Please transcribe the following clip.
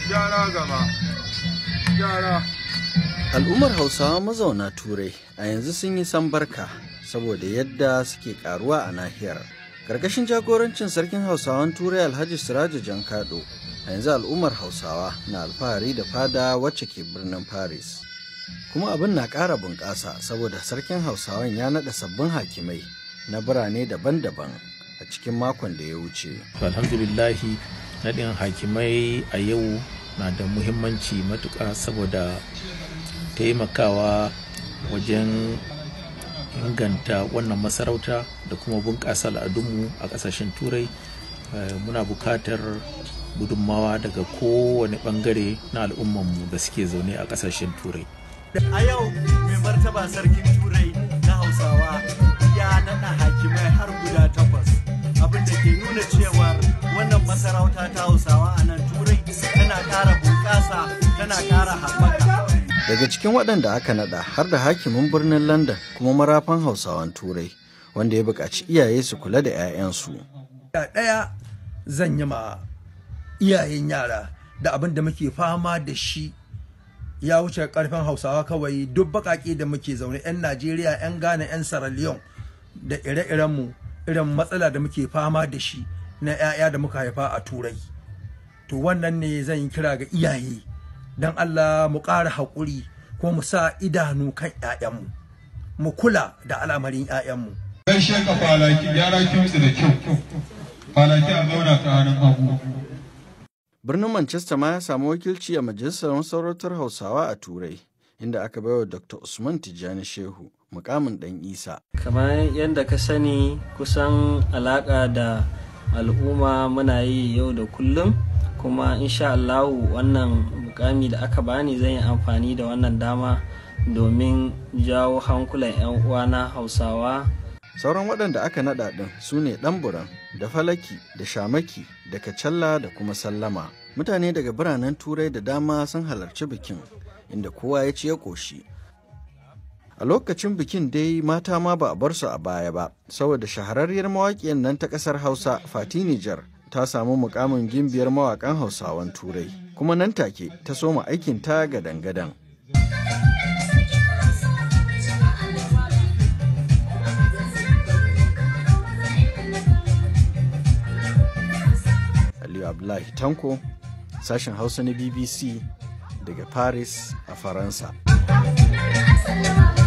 gyara gaba gyara Al'ummar Hausawa mazauna Turai a yanzu sun yi sambarka saboda yadda suke karuwa a nahiyar. Karkashin jagorancin sarkin Hausawan Turai Alhaji Siraja Jankado, a yanzu al'ummar Hausawa na alfahari da fada wacce ke birnin Paris. Kuma abin na ƙara bunƙasa saboda sarkin Hausawan ya naɗa sabbin hakimai na birane daban-daban a cikin makon da ya wuce. alhamdulillahi naɗin hakimai a yau na da muhimmanci matuƙa saboda taimakawa wajen inganta wannan masarauta da kuma bunƙasa al'adunmu a ƙasashen turai muna buƙatar gudunmawa daga kowane ɓangare na al'ummanmu da suke zaune a ƙasashen turai a yau mai martaba sarkin turai na hausawa ya naɗa hakimai har guda takwas abin da ke nuna cewa wannan masarauta ta hausawa a nan turai tana ƙara bunƙasa tana ƙara haɓaka Daga cikin waɗanda aka naɗa har da hakimin birnin London kuma marafan Hausawan Turai wanda ya buƙaci iyaye su kula da 'ya'yansu. ɗaya zan yi ma iyayen yara da abin da muke fama da shi ya wuce karfin hausawa kawai duk baƙaƙe da muke zaune 'yan najeriya 'yan ghana 'yan sierra leone da ire-irenmu irin matsala da muke fama da shi na 'ya'ya da muka haifa a turai to wannan ne zan yi kira ga iyaye don allah mu ƙara haƙuri ko mu sa idanu kan 'ya'yanmu mu kula da al'amarin 'ya'yanmu gaishe ka falaki gyara kimtsi da kyau falaki a zauna ta hannun hagu Birnin Manchester ma ya samu wakilci a majalisar masarautar Hausawa a Turai, inda aka baiwa Dr. Usman Tijjani Shehu mukamin ɗan Isa. kamar yadda ka sani kusan alaƙa da al'umma muna yi yau da kullum kuma insha Allahu wannan mukami da aka bani zan yi amfani da wannan dama domin jawo hankulan 'yan uwana hausawa Sauran waɗanda aka naɗa ɗin su ne ɗanburan da falaki da shamaki da kacalla da kuma sallama. Mutane daga biranen Turai da dama sun halarci bikin, inda kowa ya ci ya ƙoshi. A lokacin bikin dai mata ma ba a bar su a baya ba, saboda shahararriyar mawaƙiyar nan ta ƙasar Hausa Fati Nijar ta samu mukamin gimbiyar mawaƙan Hausawan Turai, kuma nan take ta soma aikin ta gadan-gadan. Aliyu Abdullahi Tanko, sashen Hausa na BBC daga Paris a Faransa.